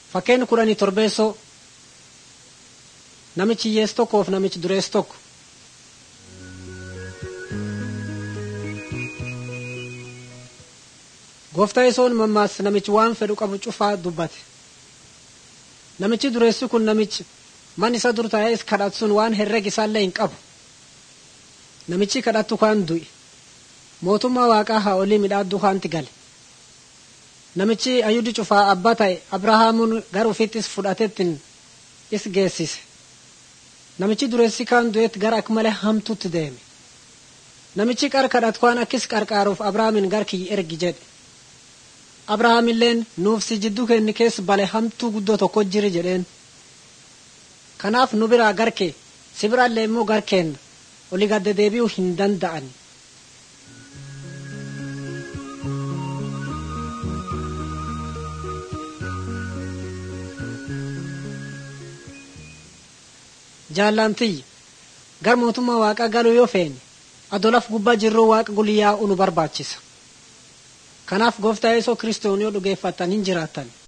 Fakkeenya kudhanii torbeessoo namichi hiyyeessi tokkoo fi namichi dureessi tokko. Gooftaa isoon mammaas namichi waan fedhu qabu cufaa dubbate. Namichi dureessi kun namichi man isa dur taa'ee kadhatu sun waan herrega isaallee hin qabu. Namichi kadhattu kaan du'e. Mootummaa waaqaa haa olii midhaaddu kaanti gale. Namichi ayyuudi cufaa abbaa ta'e Abrahaamuun gara ofiittis fudhatettiin is geessise. Namichi dureessi kaan du'etti gara akka malee hamtuutti deeme. Namichi qar kadhatu kaan akkis qarqaaruuf Abrahaamin gar kiyya ergi jedhe. Abrahaamilleen nuuf si jidduu kenni keessa bale hamtuu guddoo tokko jiri jedheen. Kanaaf nu biraa garkee si biraallee immoo garkeenna oli gadda deebi'uu hin danda'an. Jaallantii gar mootummaa waaqaa galuu yoo feene adolaf gubbaa jirruu waaqa guliyyaa nu barbaachisa. Kanaaf gooftaa Yesuus kiristoos yoo dhugeeffattan hin jiraattan.